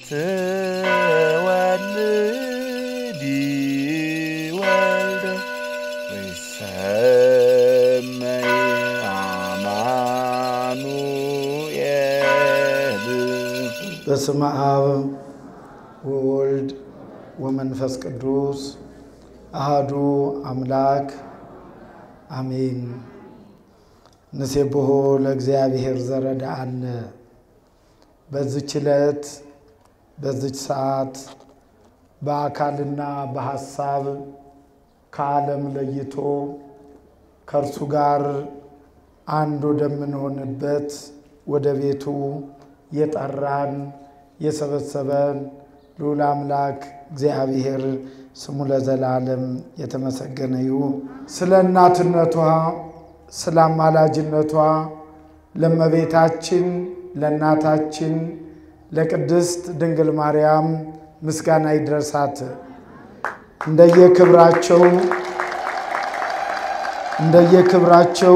ትወልዲ ወልደ ወይሰመይ አማኑኤል በስመ አብ ወወልድ ወመንፈስ ቅዱስ አሃዱ አምላክ አሜን። ንሴብሖ ለእግዚአብሔር ዘረዳአነ። በዚች ዕለት በዚች ሰዓት በአካልና በሐሳብ ከዓለም ለይቶ ከእርሱ ጋር አንድ ወደምንሆንበት ወደ ቤቱ የጠራን የሰበሰበን ልዑል አምላክ እግዚአብሔር ስሙ ለዘላለም የተመሰገነ ይሁን። ስለ እናትነቷ ስለ አማላጅነቷ ለእመቤታችን ለእናታችን ለቅድስት ድንግል ማርያም ምስጋና ይድረሳት። እንደየክብራቸው እንደየክብራቸው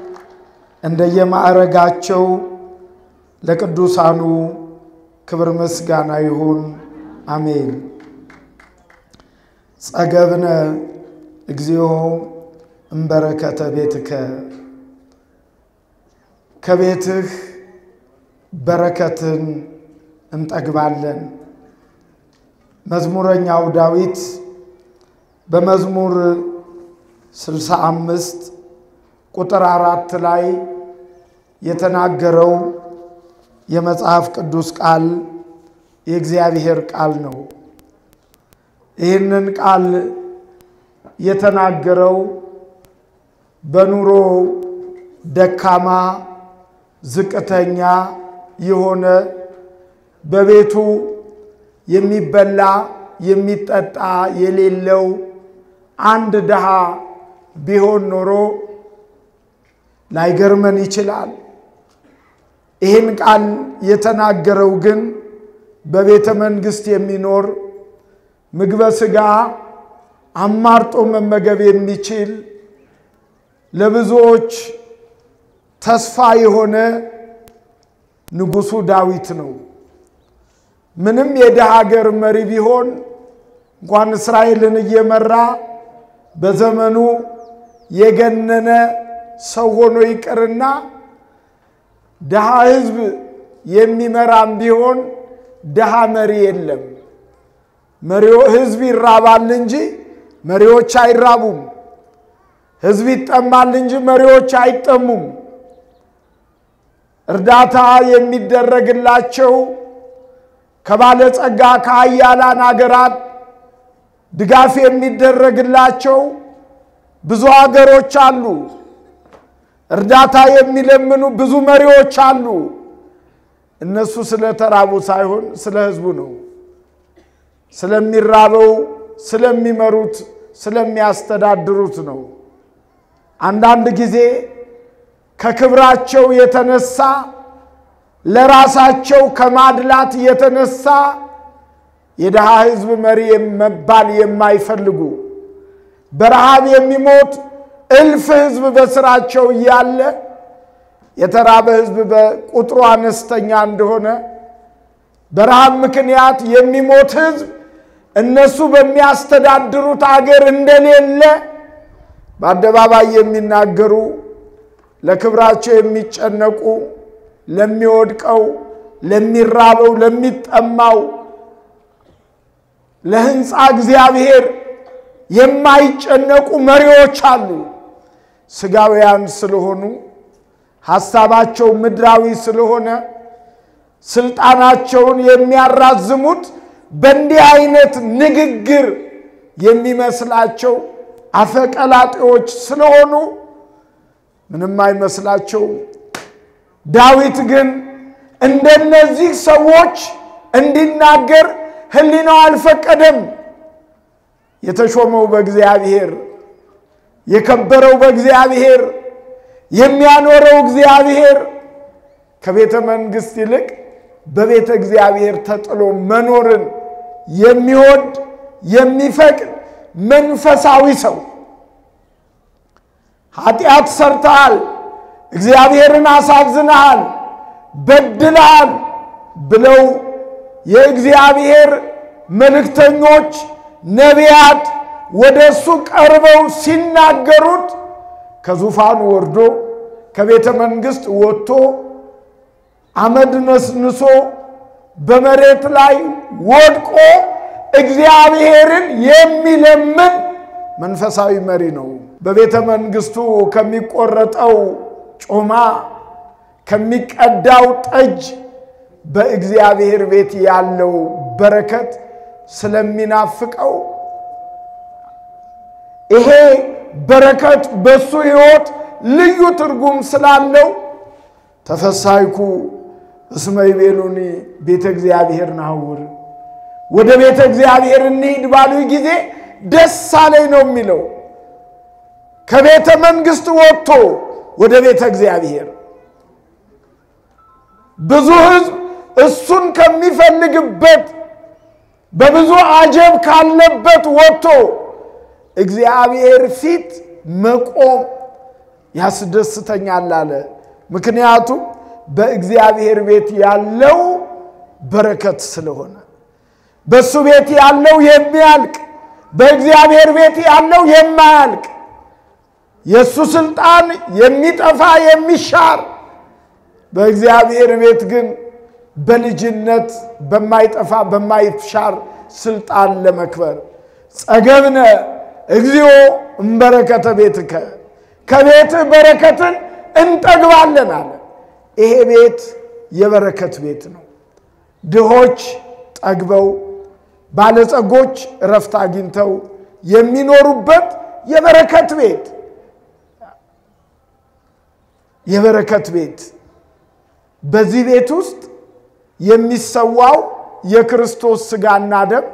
እንደየማዕረጋቸው ለቅዱሳኑ ክብር ምስጋና ይሁን፣ አሜን። ጸገብነ እግዚኦ እምበረከተ ቤትከ ከቤትህ በረከትን እንጠግባለን። መዝሙረኛው ዳዊት በመዝሙር ስልሳ አምስት ቁጥር አራት ላይ የተናገረው የመጽሐፍ ቅዱስ ቃል የእግዚአብሔር ቃል ነው። ይህንን ቃል የተናገረው በኑሮ ደካማ ዝቅተኛ የሆነ በቤቱ የሚበላ የሚጠጣ የሌለው አንድ ድሃ ቢሆን ኖሮ ላይገርመን ይችላል። ይህን ቃል የተናገረው ግን በቤተ መንግሥት የሚኖር ምግበ ሥጋ አማርጦ መመገብ የሚችል ለብዙዎች ተስፋ የሆነ ንጉሡ ዳዊት ነው። ምንም የድሃ ሀገር መሪ ቢሆን እንኳን እስራኤልን እየመራ በዘመኑ የገነነ ሰው ሆኖ ይቅርና ድሃ ሕዝብ የሚመራም ቢሆን ድሃ መሪ የለም። መሪው ሕዝብ ይራባል እንጂ መሪዎች አይራቡም። ሕዝብ ይጠማል እንጂ መሪዎች አይጠሙም። እርዳታ የሚደረግላቸው ከባለጸጋ ከሀያላን አገራት ድጋፍ የሚደረግላቸው ብዙ ሀገሮች አሉ። እርዳታ የሚለምኑ ብዙ መሪዎች አሉ። እነሱ ስለተራቡ ሳይሆን ስለ ሕዝቡ ነው። ስለሚራበው፣ ስለሚመሩት፣ ስለሚያስተዳድሩት ነው። አንዳንድ ጊዜ ከክብራቸው የተነሳ ለራሳቸው ከማድላት የተነሳ የድሃ ሕዝብ መሪ መባል የማይፈልጉ በረሃብ የሚሞት እልፍ ሕዝብ በስራቸው እያለ የተራበ ሕዝብ በቁጥሩ አነስተኛ እንደሆነ በረሃብ ምክንያት የሚሞት ሕዝብ እነሱ በሚያስተዳድሩት አገር እንደሌለ በአደባባይ የሚናገሩ ለክብራቸው የሚጨነቁ ለሚወድቀው፣ ለሚራበው፣ ለሚጠማው ለሕንፃ እግዚአብሔር የማይጨነቁ መሪዎች አሉ። ስጋውያን ስለሆኑ ሐሳባቸው ምድራዊ ስለሆነ ስልጣናቸውን የሚያራዝሙት በእንዲህ አይነት ንግግር የሚመስላቸው አፈቀላጤዎች ስለሆኑ ምንም አይመስላቸውም። ዳዊት ግን እንደነዚህ ሰዎች እንዲናገር ሕሊናው አልፈቀደም። የተሾመው በእግዚአብሔር የከበረው በእግዚአብሔር የሚያኖረው እግዚአብሔር ከቤተ መንግሥት ይልቅ በቤተ እግዚአብሔር ተጥሎ መኖርን የሚወድ የሚፈቅድ መንፈሳዊ ሰው ኃጢአት ሰርተሃል፣ እግዚአብሔርን አሳዝነሃል፣ በድለሃል ብለው የእግዚአብሔር መልእክተኞች ነቢያት ወደ እሱ ቀርበው ሲናገሩት ከዙፋኑ ወርዶ ከቤተ መንግሥት ወጥቶ አመድ ነስንሶ በመሬት ላይ ወድቆ እግዚአብሔርን የሚለምን መንፈሳዊ መሪ ነው። በቤተ መንግሥቱ ከሚቆረጠው ጮማ ከሚቀዳው ጠጅ በእግዚአብሔር ቤት ያለው በረከት ስለሚናፍቀው ይሄ በረከት በሱ ሕይወት ልዩ ትርጉም ስላለው ተፈሳይኩ እስመ ይቤሉኒ ቤተ እግዚአብሔር ናውር ወደ ቤተ እግዚአብሔር እንሂድ ባሉ ጊዜ ደስ አለኝ ነው የሚለው። ከቤተ መንግሥት ወጥቶ ወደ ቤተ እግዚአብሔር ብዙ ሕዝብ እሱን ከሚፈልግበት በብዙ አጀብ ካለበት ወጥቶ እግዚአብሔር ፊት መቆም ያስደስተኛል አለ። ምክንያቱም በእግዚአብሔር ቤት ያለው በረከት ስለሆነ በእሱ ቤት ያለው የሚያልቅ በእግዚአብሔር ቤት ያለው የማያልቅ የእሱ ስልጣን የሚጠፋ የሚሻር በእግዚአብሔር ቤት ግን በልጅነት በማይጠፋ በማይሻር ስልጣን ለመክበር ጸገብነ እግዚኦ እምበረከተ ቤትከ ከቤትህ በረከትን እንጠግባለን አለ። ይሄ ቤት የበረከት ቤት ነው። ድሆች ጠግበው ባለጸጎች እረፍት አግኝተው የሚኖሩበት የበረከት ቤት የበረከት ቤት። በዚህ ቤት ውስጥ የሚሰዋው የክርስቶስ ሥጋና ደም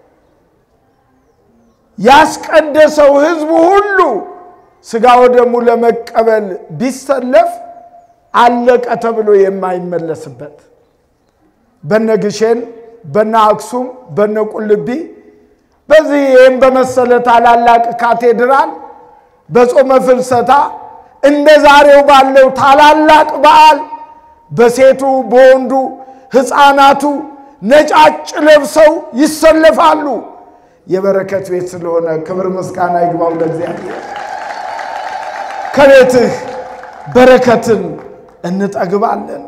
ያስቀደሰው ሕዝቡ ሁሉ ሥጋ ወደሙ ለመቀበል ቢሰለፍ አለቀ ተብሎ የማይመለስበት በነ ግሼን በነ አክሱም በነ ቁልቢ በዚህ ይህም በመሰለ ታላላቅ ካቴድራል በጾመ ፍልሰታ እንደ ዛሬው ባለው ታላላቅ በዓል በሴቱ በወንዱ ሕፃናቱ ነጫጭ ለብሰው ይሰለፋሉ። የበረከት ቤት ስለሆነ ክብር ምስጋና ይግባው ለእግዚአብሔር። ከቤትህ በረከትን እንጠግባለን።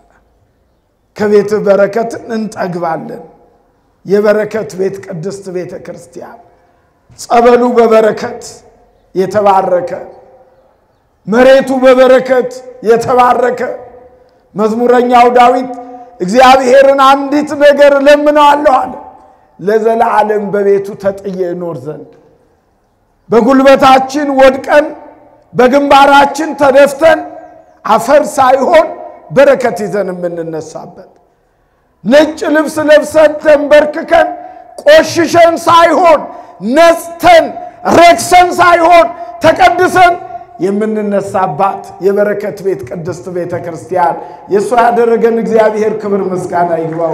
ከቤትህ በረከትን እንጠግባለን። የበረከት ቤት ቅድስት ቤተ ክርስቲያን ጸበሉ በበረከት የተባረከ መሬቱ በበረከት የተባረከ መዝሙረኛው ዳዊት እግዚአብሔርን አንዲት ነገር እለምነዋለሁ አለ፣ ለዘላለም በቤቱ ተጥዬ እኖር ዘንድ በጉልበታችን ወድቀን በግንባራችን ተደፍተን አፈር ሳይሆን በረከት ይዘን የምንነሳበት ነጭ ልብስ ለብሰን ተንበርክከን ቆሽሸን ሳይሆን ነጽተን ረክሰን ሳይሆን ተቀድሰን የምንነሳባት የበረከት ቤት ቅድስት ቤተ ክርስቲያን የእሷ ያደረገን እግዚአብሔር ክብር ምስጋና ይግባው።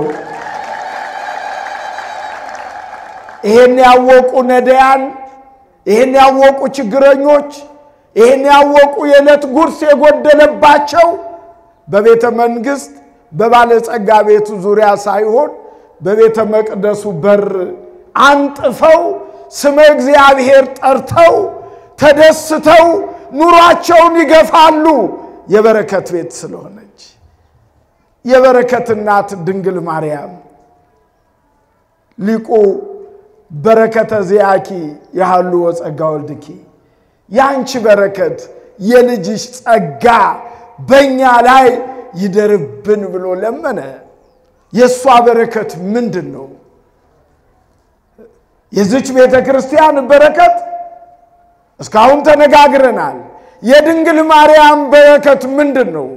ይሄን ያወቁ ነዳያን፣ ይሄን ያወቁ ችግረኞች፣ ይሄን ያወቁ የዕለት ጉርስ የጎደለባቸው በቤተ መንግሥት በባለጸጋ ቤቱ ዙሪያ ሳይሆን በቤተ መቅደሱ በር አንጥፈው ስመ እግዚአብሔር ጠርተው ተደስተው ኑሯቸውን ይገፋሉ። የበረከት ቤት ስለሆነች የበረከት እናት ድንግል ማርያም ሊቁ በረከተ ዚአኪ ያህሉ ወጸጋ ወልድኪ የአንቺ በረከት የልጅሽ ጸጋ በእኛ ላይ ይደርብን ብሎ ለመነ። የእሷ በረከት ምንድን ነው? የዚች ቤተ ክርስቲያን በረከት እስካሁን ተነጋግረናል። የድንግል ማርያም በረከት ምንድን ነው?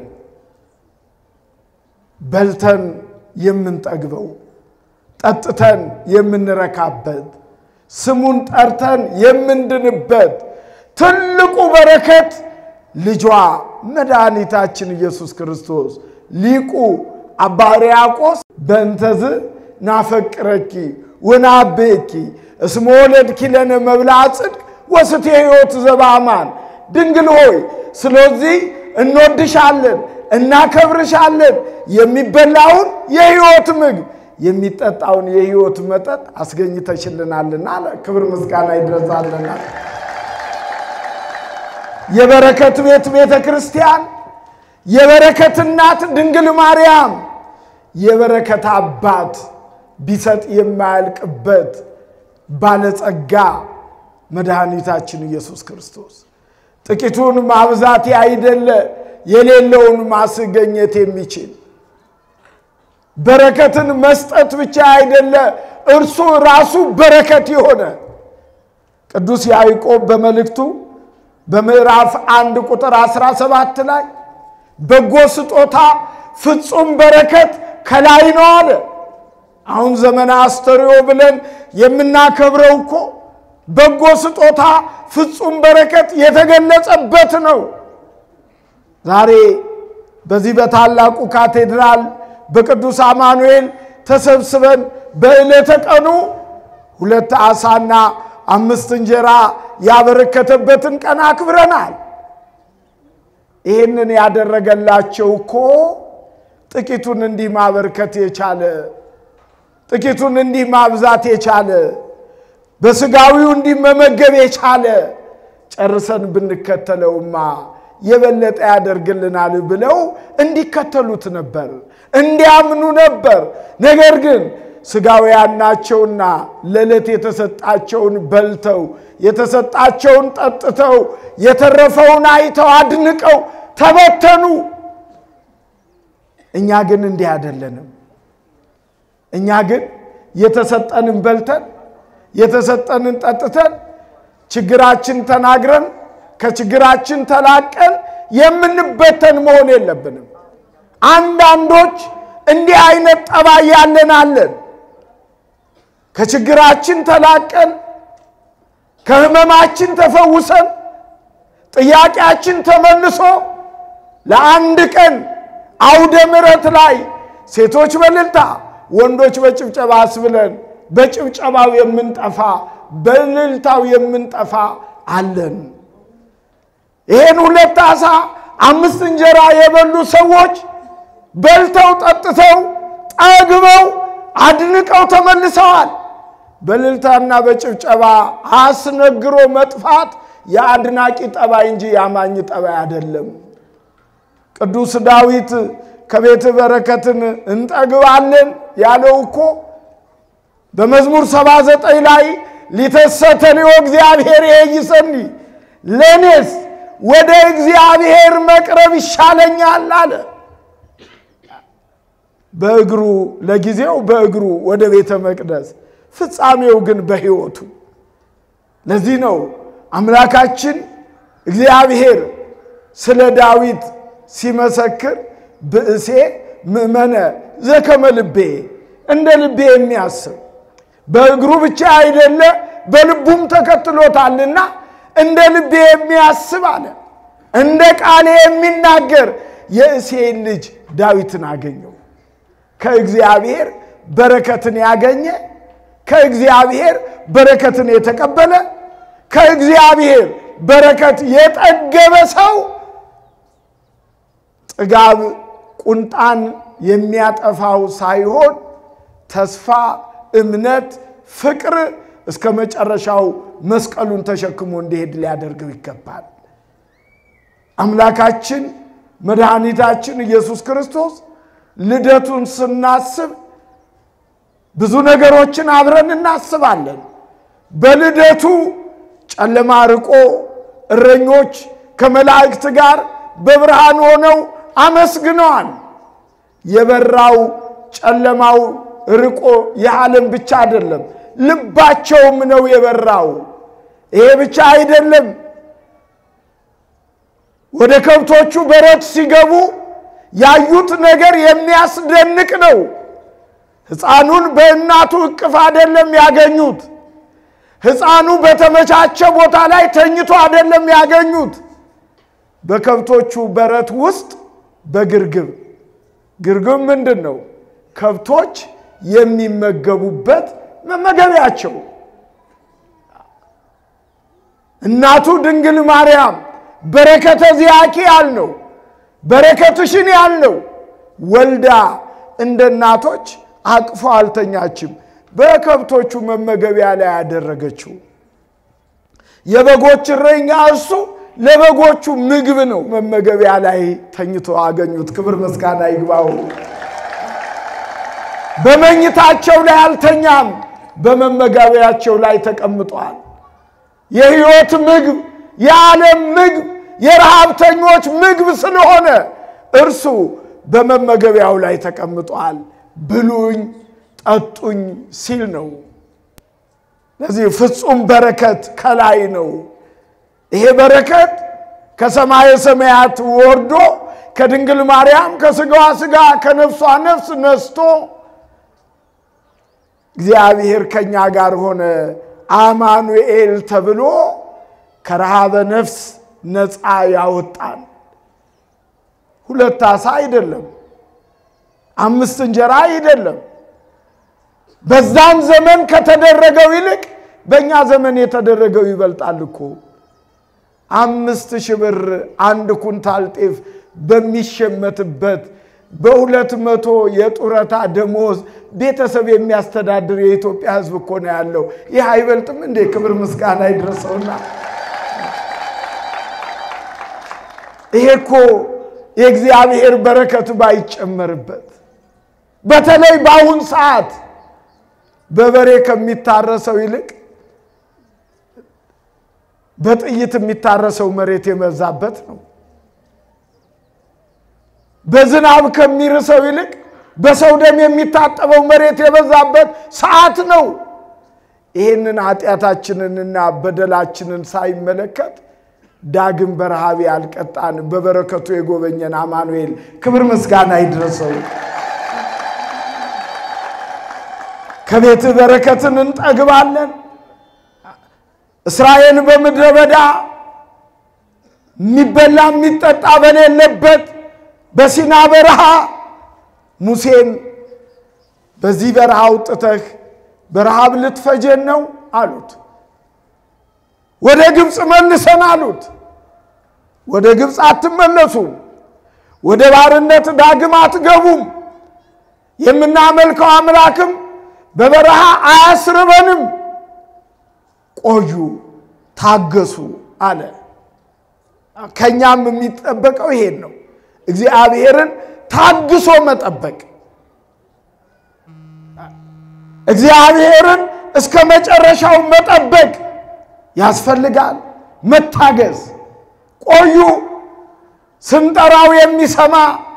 በልተን የምንጠግበው፣ ጠጥተን የምንረካበት፣ ስሙን ጠርተን የምንድንበት ትልቁ በረከት ልጇ መድኃኒታችን ኢየሱስ ክርስቶስ ሊቁ አባ ሕርያቆስ በእንተዝ ናፈቅረኪ ወናቤኪ እስመ ወለድኪ ለነ መብልዐ ጽድቅ ወስቴ ሕይወት ዘበአማን ድንግል ሆይ ስለዚህ እንወድሻለን፣ እናከብርሻለን። የሚበላውን የሕይወት ምግብ የሚጠጣውን የሕይወት መጠጥ አስገኝተሽልናልና አለ። ክብር ምስጋና ይድረሳልና የበረከት ቤት ቤተ ክርስቲያን የበረከት እናት ድንግል ማርያም የበረከት አባት ቢሰጥ የማያልቅበት ባለጸጋ መድኃኒታችን ኢየሱስ ክርስቶስ ጥቂቱን ማብዛት አይደለ የሌለውን ማስገኘት የሚችል በረከትን መስጠት ብቻ አይደለ እርሱ ራሱ በረከት የሆነ ቅዱስ ያዕቆብ በመልእክቱ በምዕራፍ አንድ ቁጥር 17 ላይ በጎ ስጦታ ፍጹም በረከት ከላይ ነው አለ። አሁን ዘመነ አስተርእዮ ብለን የምናከብረው እኮ በጎ ስጦታ ፍጹም በረከት የተገለጸበት ነው። ዛሬ በዚህ በታላቁ ካቴድራል በቅዱስ አማኑኤል ተሰብስበን በዕለተ ቀኑ ሁለት ዓሣና አምስት እንጀራ ያበረከተበትን ቀን አክብረናል። ይህንን ያደረገላቸው እኮ ጥቂቱን እንዲህ ማበርከት የቻለ ጥቂቱን እንዲህ ማብዛት የቻለ በስጋዊው እንዲህ መመገብ የቻለ ጨርሰን ብንከተለውማ የበለጠ ያደርግልናል ብለው እንዲከተሉት ነበር፣ እንዲያምኑ ነበር። ነገር ግን ስጋውያን ናቸውና ለዕለት የተሰጣቸውን በልተው የተሰጣቸውን ጠጥተው የተረፈውን አይተው አድንቀው ተበተኑ። እኛ ግን እንዲህ አይደለንም። እኛ ግን የተሰጠንን በልተን የተሰጠንን ጠጥተን ችግራችን ተናግረን ከችግራችን ተላቀን የምንበተን መሆን የለብንም። አንዳንዶች እንዲህ አይነት ጠባይ ያለን አለን። ከችግራችን ተላቀን ከሕመማችን ተፈውሰን ጥያቄያችን ተመልሶ ለአንድ ቀን አውደ ምሕረት ላይ ሴቶች በእልልታ ወንዶች በጭብጨባ አስብለን በጭብጨባው የምንጠፋ በእልልታው የምንጠፋ አለን። ይሄን ሁለት ዓሣ አምስት እንጀራ የበሉ ሰዎች በልተው ጠጥተው ጠግበው አድንቀው ተመልሰዋል። በእልልታና በጭብጨባ አስነግሮ መጥፋት የአድናቂ ጠባይ እንጂ የአማኝ ጠባይ አይደለም። ቅዱስ ዳዊት ከቤት በረከትን እንጠግባለን ያለው እኮ በመዝሙር 79 ላይ ሊተሰተንዮ እግዚአብሔር ይይሰኒ ለእኔስ ወደ እግዚአብሔር መቅረብ ይሻለኛል አለ። በእግሩ ለጊዜው በእግሩ ወደ ቤተ መቅደስ ፍጻሜው ግን በሕይወቱ። ለዚህ ነው አምላካችን እግዚአብሔር ስለ ዳዊት ሲመሰክር ብእሴ ምእመነ ዘከመ ልቤ እንደ ልቤ የሚያስብ በእግሩ ብቻ አይደለ በልቡም ተከትሎታልና እንደ ልቤ የሚያስብ አለ። እንደ ቃሌ የሚናገር የእሴይን ልጅ ዳዊትን አገኘው። ከእግዚአብሔር በረከትን ያገኘ ከእግዚአብሔር በረከትን የተቀበለ ከእግዚአብሔር በረከት የጠገበ ሰው ጥጋብ ቁንጣን የሚያጠፋው ሳይሆን ተስፋ፣ እምነት፣ ፍቅር እስከ መጨረሻው መስቀሉን ተሸክሞ እንዲሄድ ሊያደርገው ይገባል። አምላካችን መድኃኒታችን ኢየሱስ ክርስቶስ ልደቱን ስናስብ ብዙ ነገሮችን አብረን እናስባለን። በልደቱ ጨለማ ርቆ እረኞች ከመላእክት ጋር በብርሃን ሆነው አመስግነዋል። የበራው ጨለማው ርቆ የዓለም ብቻ አይደለም፣ ልባቸውም ነው የበራው። ይሄ ብቻ አይደለም። ወደ ከብቶቹ በረት ሲገቡ ያዩት ነገር የሚያስደንቅ ነው። ሕፃኑን በእናቱ እቅፍ አይደለም ያገኙት። ሕፃኑ በተመቻቸ ቦታ ላይ ተኝቶ አይደለም ያገኙት። በከብቶቹ በረት ውስጥ በግርግብ ግርግብ ምንድን ነው? ከብቶች የሚመገቡበት መመገቢያቸው። እናቱ ድንግል ማርያም በረከተ ዚአኪ ያልነው በረከትሽን ያልነው ወልዳ እንደ እናቶች አቅፎ አልተኛችም። በከብቶቹ መመገቢያ ላይ ያደረገችው የበጎች እረኛ እርሱ ለበጎቹ ምግብ ነው። መመገቢያ ላይ ተኝቶ አገኙት። ክብር ምስጋና ይግባው። በመኝታቸው ላይ አልተኛም፣ በመመገቢያቸው ላይ ተቀምጧል። የሕይወት ምግብ፣ የዓለም ምግብ፣ የረሃብተኞች ምግብ ስለሆነ እርሱ በመመገቢያው ላይ ተቀምጧል። ብሉኝ ጠጡኝ ሲል ነው። ለዚህ ፍጹም በረከት ከላይ ነው። ይሄ በረከት ከሰማየ ሰማያት ወርዶ ከድንግል ማርያም ከስጋዋ ስጋ ከነፍሷ ነፍስ ነስቶ እግዚአብሔር ከኛ ጋር ሆነ አማኑኤል ተብሎ ከረሃበ ነፍስ ነፃ ያወጣን። ሁለት ዓሣ አይደለም፣ አምስት እንጀራ አይደለም። በዛን ዘመን ከተደረገው ይልቅ በእኛ ዘመን የተደረገው ይበልጣል እኮ። አምስት ሺህ ብር አንድ ኩንታል ጤፍ በሚሸመትበት በሁለት መቶ የጡረታ ደሞዝ ቤተሰብ የሚያስተዳድር የኢትዮጵያ ሕዝብ እኮ ነው ያለው። ይህ አይበልጥም እንዴ? ክብር ምስጋና ይድረሰውና ይሄ እኮ የእግዚአብሔር በረከት ባይጨመርበት በተለይ በአሁን ሰዓት በበሬ ከሚታረሰው ይልቅ በጥይት የሚታረሰው መሬት የበዛበት ነው። በዝናብ ከሚርሰው ይልቅ በሰው ደም የሚታጠበው መሬት የበዛበት ሰዓት ነው። ይህንን ኃጢአታችንንና በደላችንን ሳይመለከት ዳግም በረሃብ ያልቀጣን በበረከቱ የጎበኘን አማኑኤል ክብር ምስጋና ይድረሰው። ከቤትህ በረከትን እንጠግባለን። እስራኤል በምድረ በዳ የሚበላ የሚጠጣ በሌለበት በሲና በረሃ ሙሴን በዚህ በረሃ አውጥተህ በረሃብ ልትፈጀን ነው አሉት። ወደ ግብፅ መልሰን አሉት። ወደ ግብፅ አትመለሱም፣ ወደ ባርነት ዳግም አትገቡም፣ የምናመልከው አምላክም በበረሃ አያስርበንም፣ ቆዩ፣ ታገሱ አለ። ከእኛም የሚጠበቀው ይሄን ነው። እግዚአብሔርን ታግሶ መጠበቅ፣ እግዚአብሔርን እስከ መጨረሻው መጠበቅ ያስፈልጋል። መታገዝ። ቆዩ። ስንጠራው የሚሰማ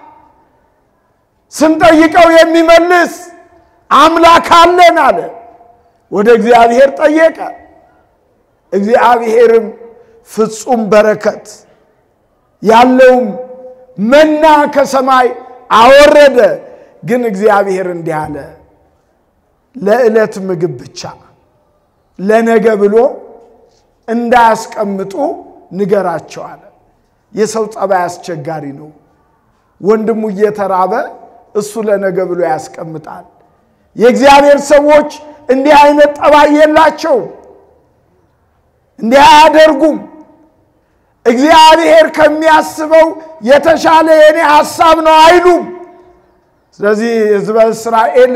ስንጠይቀው የሚመልስ አምላክ አለን አለ። ወደ እግዚአብሔር ጠየቀ። እግዚአብሔርም ፍጹም በረከት ያለውም መና ከሰማይ አወረደ። ግን እግዚአብሔር እንዲህ አለ፣ ለዕለት ምግብ ብቻ ለነገ ብሎ እንዳያስቀምጡ ንገራቸው አለ። የሰው ጸባይ አስቸጋሪ ነው። ወንድሙ እየተራበ እሱ ለነገ ብሎ ያስቀምጣል። የእግዚአብሔር ሰዎች እንዲህ አይነት ጠባይ የላቸው፣ እንዲህ አያደርጉም። እግዚአብሔር ከሚያስበው የተሻለ የኔ ሐሳብ ነው አይሉም። ስለዚህ ሕዝበ እስራኤል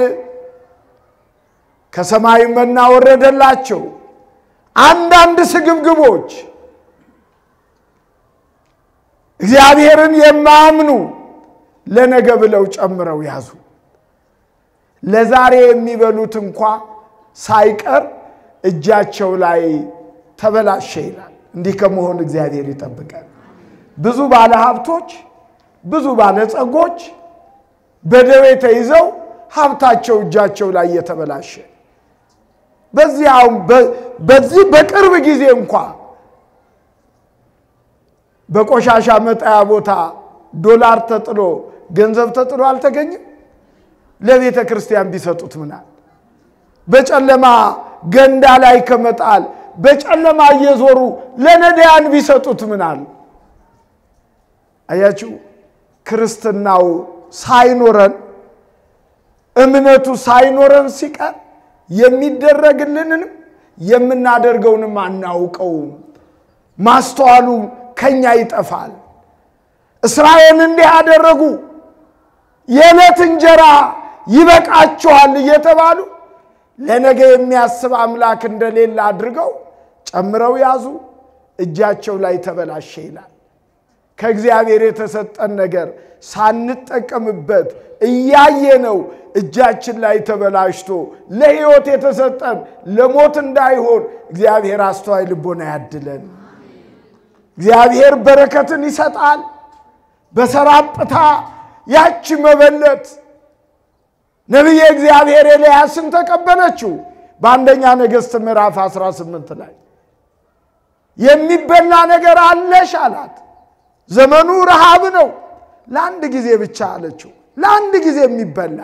ከሰማይ መና ወረደላቸው። አንዳንድ ስግብግቦች እግዚአብሔርን የማያምኑ ለነገ ብለው ጨምረው ያዙ። ለዛሬ የሚበሉት እንኳ ሳይቀር እጃቸው ላይ ተበላሸ ይላል። እንዲህ ከመሆን እግዚአብሔር ይጠብቃል። ብዙ ባለሀብቶች፣ ብዙ ባለጸጎች በደዌ ተይዘው ሀብታቸው እጃቸው ላይ የተበላሸ በዚህ አሁን በዚህ በቅርብ ጊዜ እንኳ በቆሻሻ መጣያ ቦታ ዶላር ተጥሎ ገንዘብ ተጥሎ አልተገኘም። ለቤተ ክርስቲያን ቢሰጡት ምናል? በጨለማ ገንዳ ላይ ከመጣል በጨለማ እየዞሩ ለነዳያን ቢሰጡት ምናል? አያችሁ፣ ክርስትናው ሳይኖረን እምነቱ ሳይኖረን ሲቀር የሚደረግልንንም የምናደርገውንም አናውቀውም። ማስተዋሉ ከኛ ይጠፋል። እስራኤል እንዲህ አደረጉ። የዕለት እንጀራ ይበቃችኋል እየተባሉ ለነገ የሚያስብ አምላክ እንደሌለ አድርገው ጨምረው ያዙ። እጃቸው ላይ ተበላሸ ይላል። ከእግዚአብሔር የተሰጠን ነገር ሳንጠቀምበት እያየነው እጃችን ላይ ተበላሽቶ ለሕይወት የተሰጠን ለሞት እንዳይሆን እግዚአብሔር አስተዋይ ልቦና ያድለን። እግዚአብሔር በረከትን ይሰጣል። በሰራጵታ ያቺ መበለት ነቢየ እግዚአብሔር ኤልያስን ተቀበለችው። በአንደኛ ነገሥት ምዕራፍ 18 ላይ የሚበላ ነገር አለሽ አላት። ዘመኑ ረሃብ ነው። ለአንድ ጊዜ ብቻ አለችው። ለአንድ ጊዜ የሚበላ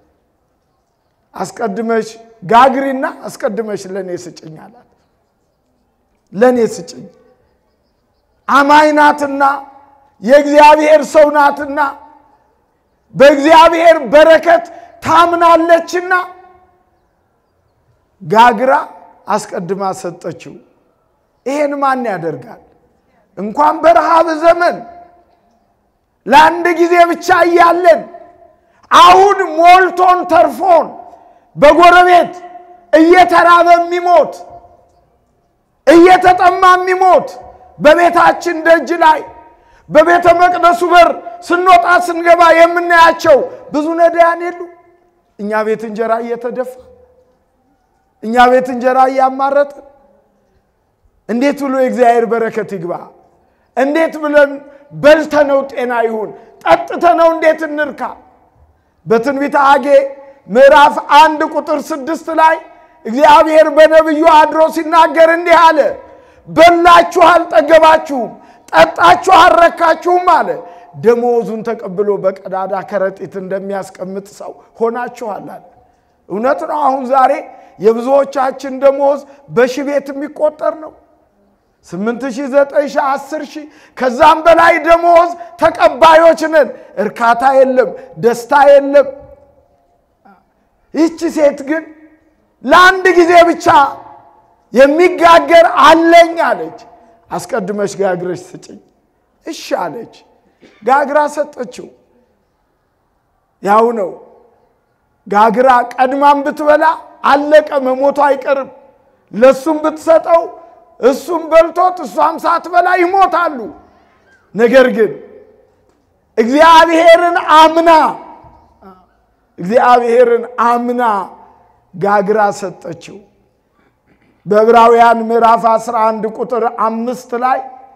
አስቀድመሽ ጋግሪና አስቀድመሽ ለእኔ ስጭኝ አላት። ለእኔ ስጭኝ አማኝ ናትና የእግዚአብሔር ሰው ናትና በእግዚአብሔር በረከት ታምናለችና ጋግራ አስቀድማ ሰጠችው። ይሄን ማን ያደርጋል? እንኳን በረሃብ ዘመን ለአንድ ጊዜ ብቻ እያለን አሁን ሞልቶን ተርፎን በጎረቤት እየተራበ የሚሞት እየተጠማ የሚሞት በቤታችን ደጅ ላይ በቤተ መቅደሱ በር ስንወጣ ስንገባ የምናያቸው ብዙ ነዳያን የሉ። እኛ ቤት እንጀራ እየተደፋ እኛ ቤት እንጀራ እያማረጥን እንዴት ብሎ የእግዚአብሔር በረከት ይግባ? እንዴት ብለን በልተነው ጤና ይሁን? ጠጥተነው እንዴት እንርካ? በትንቢተ ሐጌ ምዕራፍ አንድ ቁጥር ስድስት ላይ እግዚአብሔር በነቢዩ አድሮ ሲናገር እንዲህ አለ፣ በላችሁ አልጠገባችሁም፣ ጠጣችሁ አልረካችሁም አለ። ደመወዙን ተቀብሎ በቀዳዳ ከረጢት እንደሚያስቀምጥ ሰው ሆናችኋል አለ። እውነት ነው። አሁን ዛሬ የብዙዎቻችን ደመወዝ በሺህ ቤት የሚቆጠር ነው። ስምንት ሺህ ዘጠኝ ሺህ አስር ሺህ ከዛም በላይ ደመወዝ ተቀባዮች ነን። እርካታ የለም፣ ደስታ የለም። ይህች ሴት ግን ለአንድ ጊዜ ብቻ የሚጋገር አለኝ አለች። አስቀድመሽ ጋግረሽ ስጭኝ። እሺ አለች። ጋግራ ሰጠችው። ያው ነው ጋግራ ቀድማም ብትበላ አለቀ፣ መሞቱ አይቀርም። ለእሱም ብትሰጠው እሱም በልቶት እሷም ሳትበላ ይሞታሉ። ነገር ግን እግዚአብሔርን አምና እግዚአብሔርን አምና ጋግራ ሰጠችው። በዕብራውያን ምዕራፍ 11 ቁጥር አምስት ላይ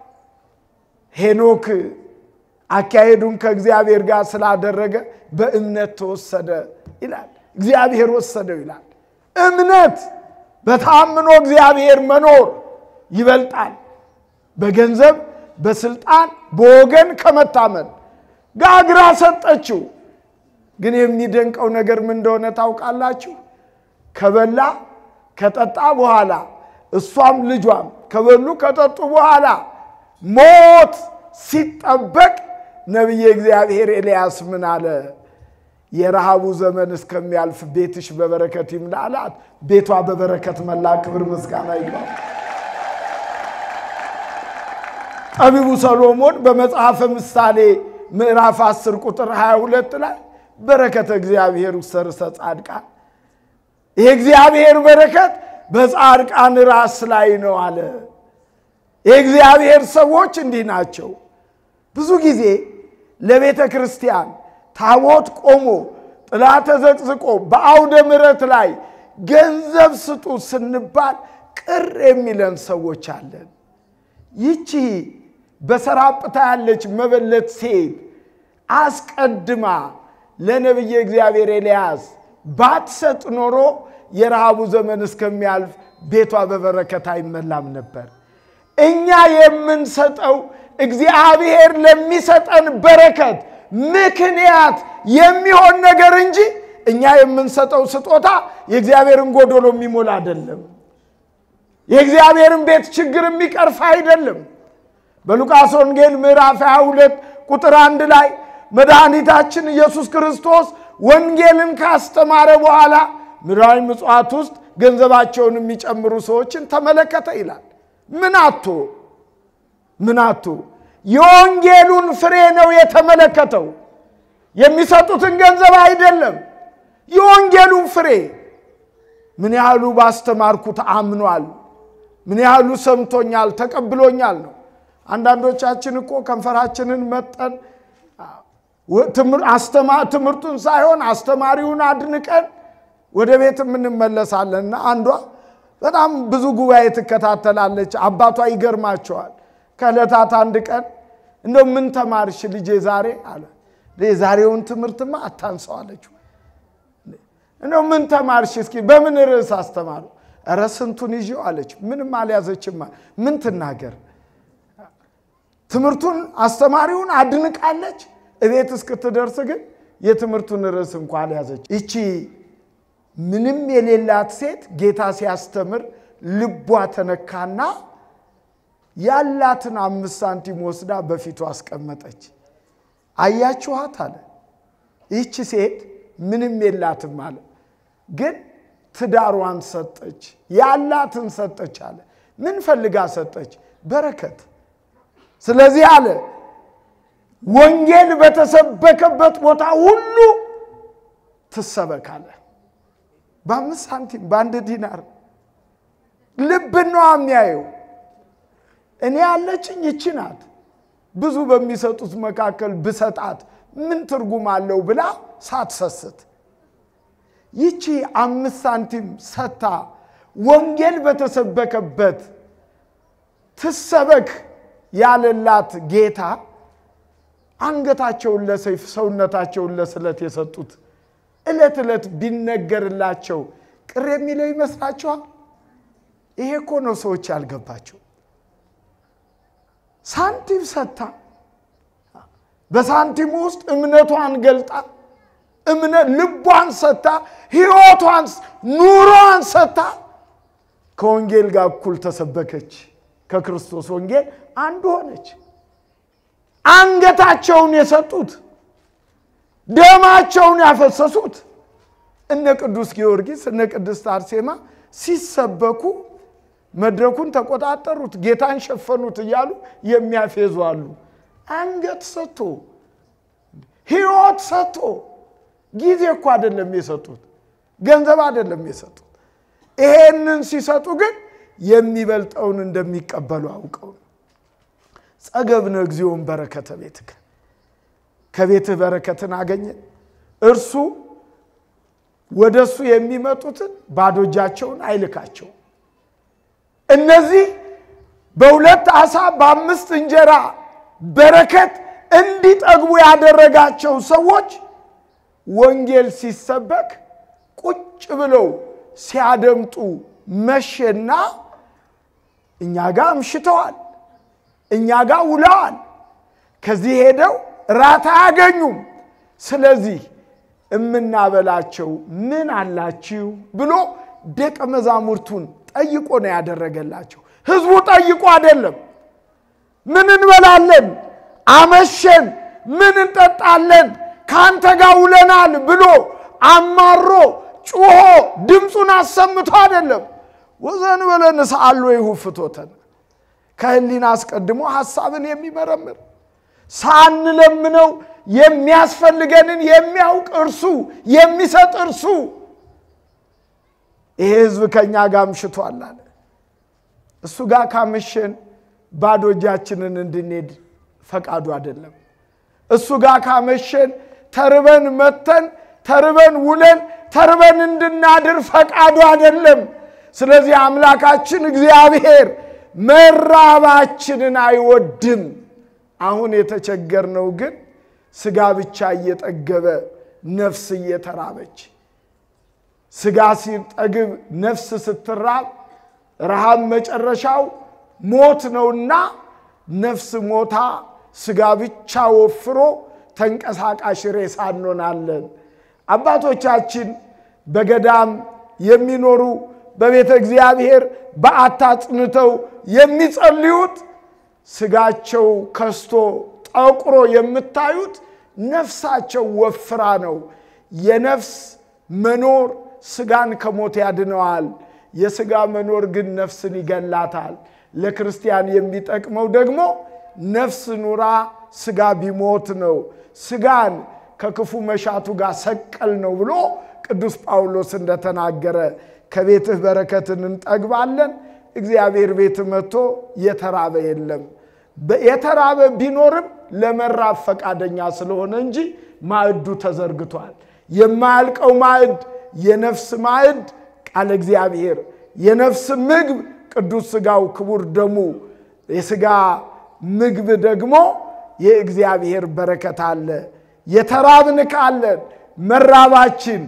ሄኖክ አካሄዱን ከእግዚአብሔር ጋር ስላደረገ በእምነት ተወሰደ ይላል። እግዚአብሔር ወሰደው ይላል። እምነት በታምኖ እግዚአብሔር መኖር ይበልጣል በገንዘብ በስልጣን በወገን ከመታመን። ጋግራ ሰጠችው። ግን የሚደንቀው ነገር ምን እንደሆነ ታውቃላችሁ? ከበላ ከጠጣ በኋላ እሷም ልጇም ከበሉ ከጠጡ በኋላ ሞት ሲጠበቅ ነቢየ እግዚአብሔር ኤልያስ ምን አለ? የረሃቡ ዘመን እስከሚያልፍ ቤትሽ በበረከት ይምላ አላት። ቤቷ በበረከት መላ። ክብር ምስጋና ይግባው። ጠቢቡ ሰሎሞን በመጽሐፈ ምሳሌ ምዕራፍ 10 ቁጥር 22 ላይ በረከተ እግዚአብሔር ውሰርሰ ጻድቃን የእግዚአብሔር በረከት በጻድቃን ራስ ላይ ነው አለ። የእግዚአብሔር ሰዎች እንዲህ ናቸው። ብዙ ጊዜ ለቤተ ክርስቲያን ታቦት ቆሞ ጥላ ተዘቅዝቆ በአውደ ምሕረት ላይ ገንዘብ ስጡ ስንባል ቅር የሚለን ሰዎች አለን። ይቺ በሰራጵታ ያለች መበለት ሴት አስቀድማ ለነቢየ እግዚአብሔር ኤልያስ ባትሰጥ ኖሮ የረሃቡ ዘመን እስከሚያልፍ ቤቷ በበረከት አይመላም ነበር። እኛ የምንሰጠው እግዚአብሔር ለሚሰጠን በረከት ምክንያት የሚሆን ነገር እንጂ እኛ የምንሰጠው ስጦታ የእግዚአብሔርን ጎዶሎ የሚሞላ አይደለም። የእግዚአብሔርን ቤት ችግር የሚቀርፍ አይደለም። በሉቃስ ወንጌል ምዕራፍ 22 ቁጥር አንድ ላይ መድኃኒታችን ኢየሱስ ክርስቶስ ወንጌልን ካስተማረ በኋላ ምድራዊ ምጽዋት ውስጥ ገንዘባቸውን የሚጨምሩ ሰዎችን ተመለከተ ይላል። ምን አቶ ምን አቶ የወንጌሉን ፍሬ ነው የተመለከተው። የሚሰጡትን ገንዘብ አይደለም። የወንጌሉን ፍሬ ምን ያህሉ ባስተማርኩት አምኗል፣ ምን ያህሉ ሰምቶኛል፣ ተቀብሎኛል ነው። አንዳንዶቻችን እኮ ከንፈራችንን መጠን ትምህርቱን ሳይሆን አስተማሪውን አድንቀን ወደ ቤት የምንመለሳለን። እና አንዷ በጣም ብዙ ጉባኤ ትከታተላለች። አባቷ ይገርማቸዋል። ከዕለታት አንድ ቀን እንደው ምን ተማርሽ ልጄ ዛሬ አለ። የዛሬውን ትምህርትማ አታንሰው አለችው። እንደው ምን ተማርሽ እስኪ በምን ርዕስ አስተማሩ? ኧረ ስንቱን ይዤው አለች። ምንም አልያዘችማ። ምን ትናገር? ትምህርቱን አስተማሪውን አድንቃለች። እቤት እስክትደርስ ግን የትምህርቱን ርዕስ እንኳ አልያዘች። ይቺ ምንም የሌላት ሴት ጌታ ሲያስተምር ልቧ ተነካና ያላትን አምስት ሳንቲም ወስዳ በፊቱ አስቀመጠች። አያችኋት አለ። ይህች ሴት ምንም የላትም አለ፣ ግን ትዳሯን ሰጠች፣ ያላትን ሰጠች አለ። ምን ፈልጋ ሰጠች? በረከት። ስለዚህ አለ ወንጌል በተሰበከበት ቦታ ሁሉ ትሰበካለ። በአምስት ሳንቲም በአንድ ዲናር ልብን ነው የሚያየው። እኔ ያለችኝ ይቺ ናት፣ ብዙ በሚሰጡት መካከል ብሰጣት ምን ትርጉም አለው ብላ ሳትሰስት ይቺ አምስት ሳንቲም ሰታ ወንጌል በተሰበከበት ትሰበክ ያለላት ጌታ አንገታቸውን ለሰይፍ ሰውነታቸውን ለስለት የሰጡት ዕለት ዕለት ቢነገርላቸው ቅር የሚለው ይመስላችኋል? ይሄ እኮ ነው ሰዎች ያልገባቸው። ሳንቲም ሰታ በሳንቲሙ ውስጥ እምነቷን ገልጣ እምነት ልቧን ሰታ ሕይወቷን ኑሮዋን ሰታ ከወንጌል ጋር እኩል ተሰበከች። ከክርስቶስ ወንጌል አንዱ ሆነች። አንገታቸውን የሰጡት ደማቸውን ያፈሰሱት እነ ቅዱስ ጊዮርጊስ እነ ቅድስት አርሴማ ሲሰበኩ መድረኩን ተቆጣጠሩት፣ ጌታን ሸፈኑት እያሉ የሚያፌዙ አሉ። አንገት ሰጥቶ ሕይወት ሰጥቶ ጊዜ እኮ አይደለም የሰጡት፣ ገንዘብ አይደለም የሰጡት። ይሄንን ሲሰጡ ግን የሚበልጠውን እንደሚቀበሉ አውቀው ነው። ጸገብነ እግዚኦን በረከተ ቤትከ ከቤትህ በረከትን አገኘ። እርሱ ወደ እሱ የሚመጡትን ባዶ እጃቸውን አይልካቸው። እነዚህ በሁለት ዓሣ በአምስት እንጀራ በረከት እንዲጠግቡ ያደረጋቸው ሰዎች ወንጌል ሲሰበክ ቁጭ ብለው ሲያደምጡ መሸና እኛ ጋር አምሽተዋል፣ እኛ ጋር ውለዋል። ከዚህ ሄደው ራት አያገኙም። ስለዚህ እምናበላቸው ምን አላችሁ ብሎ ደቀ መዛሙርቱን ጠይቆ ነው ያደረገላቸው። ህዝቡ ጠይቆ አይደለም። ምን እንበላለን፣ አመሸን፣ ምን እንጠጣለን፣ ከአንተ ጋር ውለናል ብሎ አማሮ ጩሆ ድምፁን አሰምቶ አይደለም። ወዘን በለን ሰአሎ ይሁ ፍቶተን ከህሊና አስቀድሞ ሐሳብን የሚመረምር ሳንለምነው የሚያስፈልገንን የሚያውቅ እርሱ የሚሰጥ እርሱ ይሄ ህዝብ ከእኛ ጋር አምሽቷል አለ። እሱ ጋር ካመሸን ባዶ እጃችንን እንድንሄድ ፈቃዱ አይደለም። እሱ ጋር ካመሸን ተርበን መተን ተርበን ውለን ተርበን እንድናድር ፈቃዱ አይደለም። ስለዚህ አምላካችን እግዚአብሔር መራባችንን አይወድም። አሁን የተቸገርነው ግን ስጋ ብቻ እየጠገበ ነፍስ እየተራበች ስጋ ሲጠግብ ነፍስ ስትራብ ረሃብ መጨረሻው ሞት ነውና ነፍስ ሞታ ስጋ ብቻ ወፍሮ ተንቀሳቃሽ ሬሳ እንሆናለን። አባቶቻችን በገዳም የሚኖሩ በቤተ እግዚአብሔር በዓታ አጽንተው የሚጸልዩት ስጋቸው ከስቶ ጠቁሮ የምታዩት ነፍሳቸው ወፍራ ነው። የነፍስ መኖር ስጋን ከሞት ያድነዋል። የስጋ መኖር ግን ነፍስን ይገላታል። ለክርስቲያን የሚጠቅመው ደግሞ ነፍስ ኑራ ስጋ ቢሞት ነው። ስጋን ከክፉ መሻቱ ጋር ሰቀል ነው ብሎ ቅዱስ ጳውሎስ እንደተናገረ ከቤትህ በረከትን እንጠግባለን። እግዚአብሔር ቤት መጥቶ የተራበ የለም። የተራበ ቢኖርም ለመራብ ፈቃደኛ ስለሆነ እንጂ ማዕዱ ተዘርግቷል። የማያልቀው ማዕድ የነፍስ ማዕድ ቃለ እግዚአብሔር የነፍስ ምግብ ቅዱስ ሥጋው ክቡር ደሙ የሥጋ ምግብ ደግሞ የእግዚአብሔር በረከት አለ። የተራብን ካለን መራባችን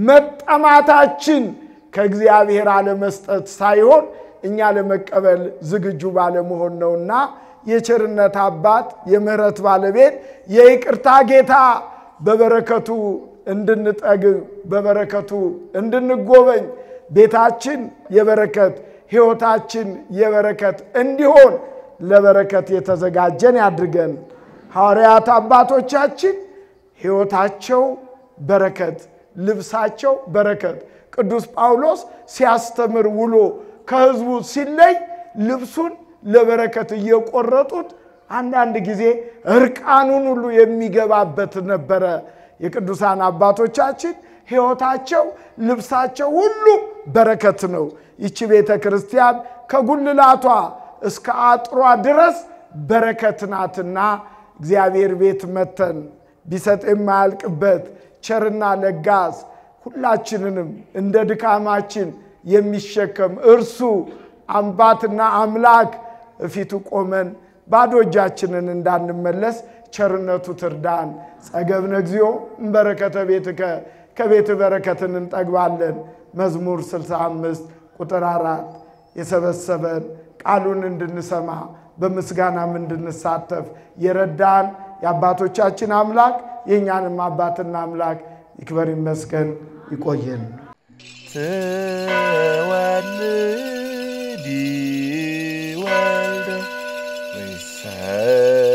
መጠማታችን ከእግዚአብሔር አለመስጠት ሳይሆን እኛ ለመቀበል ዝግጁ ባለመሆን ነውና የቸርነት አባት የምሕረት ባለቤት የይቅርታ ጌታ በበረከቱ እንድንጠግብ በበረከቱ እንድንጎበኝ ቤታችን የበረከት ሕይወታችን የበረከት እንዲሆን ለበረከት የተዘጋጀን ያድርገን። ሐዋርያት አባቶቻችን ሕይወታቸው በረከት፣ ልብሳቸው በረከት። ቅዱስ ጳውሎስ ሲያስተምር ውሎ ከሕዝቡ ሲለይ ልብሱን ለበረከት እየቆረጡት አንዳንድ ጊዜ እርቃኑን ሁሉ የሚገባበት ነበረ። የቅዱሳን አባቶቻችን ሕይወታቸው ልብሳቸው ሁሉ በረከት ነው። ይቺ ቤተ ክርስቲያን ከጉልላቷ እስከ አጥሯ ድረስ በረከት ናትና እግዚአብሔር ቤት መተን ቢሰጥ የማያልቅበት ቸርና ለጋስ ሁላችንንም እንደ ድካማችን የሚሸከም እርሱ አምባትና አምላክ እፊቱ ቆመን ባዶ እጃችንን እንዳንመለስ ቸርነቱ ትርዳን። ጸገብነ እግዚኦ እምበረከተ ቤትከ ከቤት በረከትን እንጠግባለን። መዝሙር 65 ቁጥር አራት የሰበሰበን ቃሉን እንድንሰማ በምስጋናም እንድንሳተፍ የረዳን የአባቶቻችን አምላክ የእኛንም አባትና አምላክ ይክበር ይመስገን። ይቆየን። ትወልዲ ወልደ ወይሰ